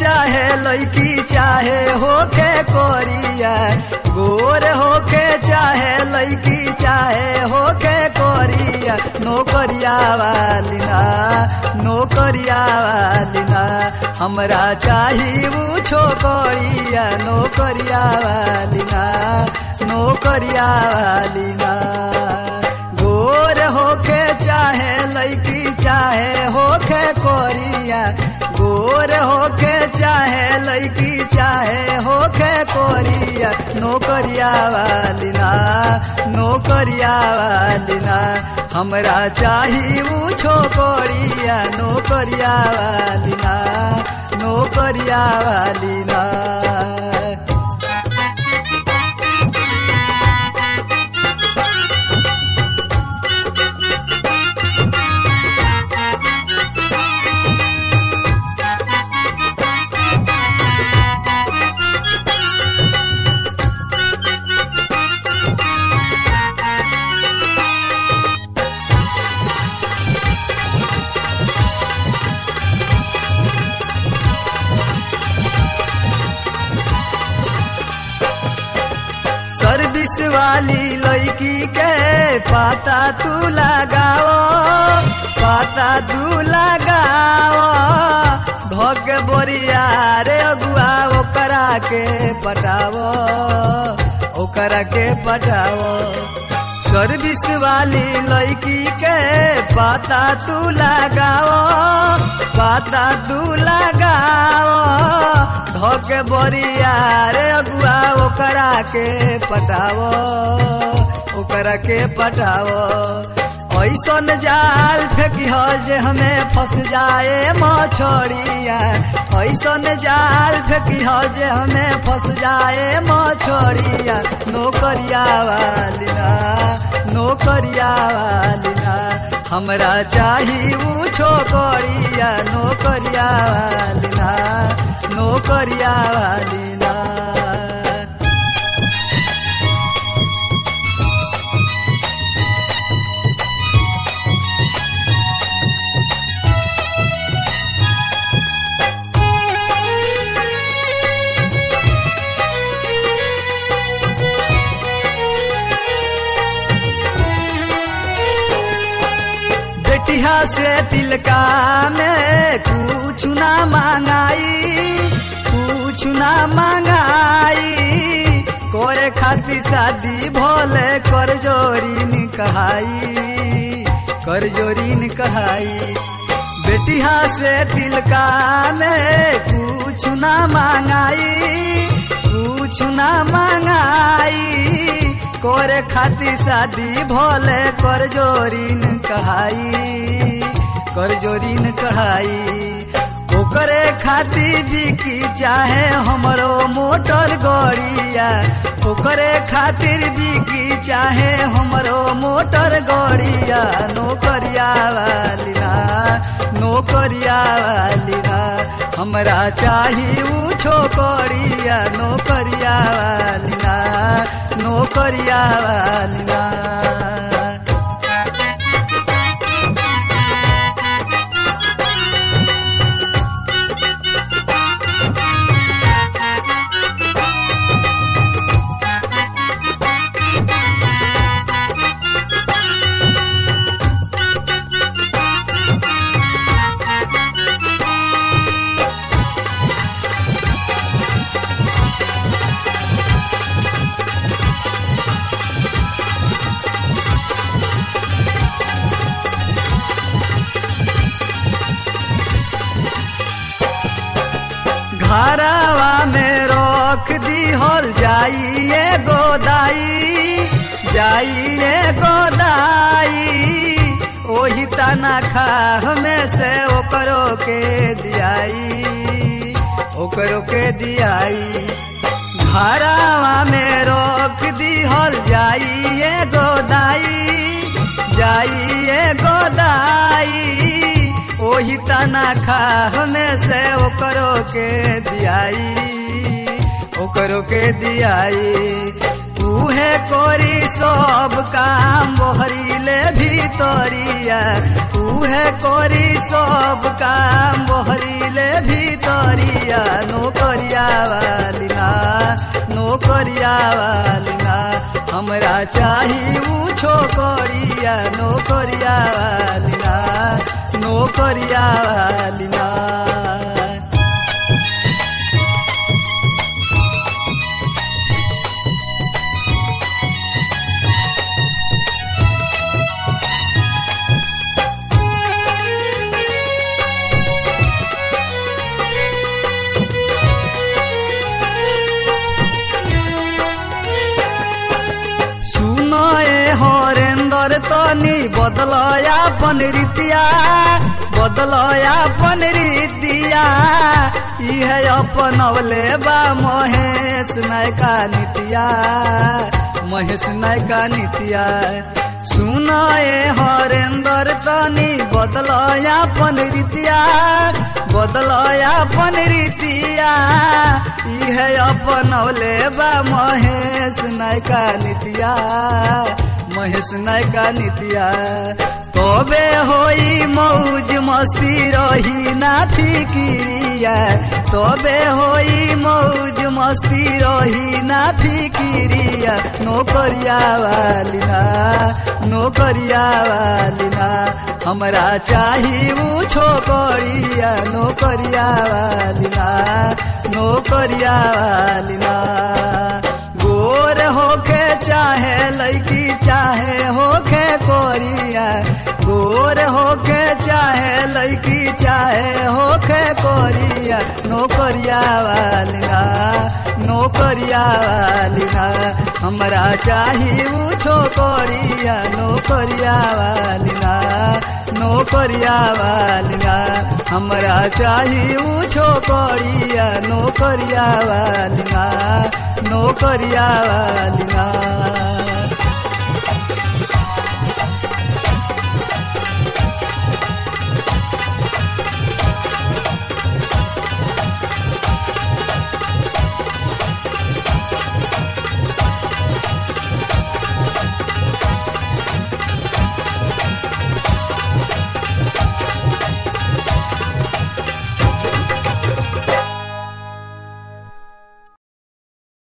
चाहे लड़की चाहे होके कोरिया गोर होके चाहे लड़की चाहे होके कोरिया नौकरिया वाली ना नौकरिया वाली ना हमरा चाही ऊ छोकरिया नौकरिया वाली ना नौकरिया वाली ना गोर होके चाहे लड़की चाहे होके कोरिया गोर होके चाहे लड़की चाहे होके कोरिया नौकरिया वाली ना नौकरिया वाली ना हमरा चाही ऊ छोकरिया नौकरिया वाली ना नौकरिया वाली ना सर्विस वाली लड़की के पाता तू लगाओ पाता तू लगाओ भग बोरिया रे अगुआ ओकरा के पटाओ ओकरा के पटाओ सर्विस वाली लड़की के पाता तू लगाओ पाता तू लगाओ धोके बोरिया रे अगुआ ओकरा के पटाओ ओकरा के पटाओ ऐसन जाल फेंकी हो जे हमें फंस जाए मछोड़िया ऐसन जाल फेंकी हो जे हमें फंस जाए मछोड़िया नौकरिया वाली ना नौकरिया वाली ना हमरा चाही ऊ छोकरिया नौकरिया वाली ना नौकरिया वाली ना बेटिया से तिलका में कुछ ना मांगाई कुछ ना मांगाई कोरे खाती शादी भोले कर जोरी कहाई कर जोरी कहाई बेटिया से तिलका में कुछ ना मांगाई कुछ ना मांगाई कोरे खाती शादी भोले कर जोरीन कहाई कर जोरीन कढ़ाई ओकरे खाती बिकी चाहे हमरो मोटर गड़िया ओकरे खातिर बिकी चाहे हमरो मोटर गड़िया नौकरिया वाली ना नौकरिया वाली ना हमरा चाही ऊ छोकरिया नौकरिया वाली ना नौकरिया वाली ना घरवा में रख दी हल जाइए गोदाई जाइए गोदाई ओही तना खा हमें से ओकरो के दियाई ओकरो के दियाई घरवा में रोक दी हल जाइए गोदाई जाइए गोदाई ओही तना खा हमें से ओकरो के दियाई ओकरो के दियाई उहे कोरी सब काम बोहरीले भीतरिया उहे कोरी सब काम बोहरीले भीतरिया छोकरिया नौकरिया वाली ना नौकरिया वाली ना हमरा चाही ऊ छोकरिया नौकरिया वाली ना नौकरिया वाली ना सुनए हरेंदर तनी बदलया अपन रीतिया बदलया अपन रीतिया इहे अपनवले बा महेश नायका नितिया महेश नायका नितिया सुनए हरेंदर तनी बदलया अपन रीतिया बदलया अपन रीतिया इहे अपनवले बा महेश नायका नितिया महेश नायका नितिया तबे होई मौज मस्ती रही ना फिकिरिया तबे होई मौज मस्ती रही ना फिकिरिया नौकरिया वाली ना नौकरिया वाली ना हमरा चाही ऊ छोकरिया नौकरिया वाली ना नौकरिया वाली ना गोर होके चाहे लैकी चाहे होके कोरिया गोर होके चाहे लैकी चाहे होके कोरिया नौकरिया वाली ना नौकरिया वाली ना हमरा चाही ऊ छोकरिया नौकरिया वाली ना नौकरिया वाली ना हमरा चाही ऊ छोकरिया नौकरिया वाली ना नौकरिया वाली ना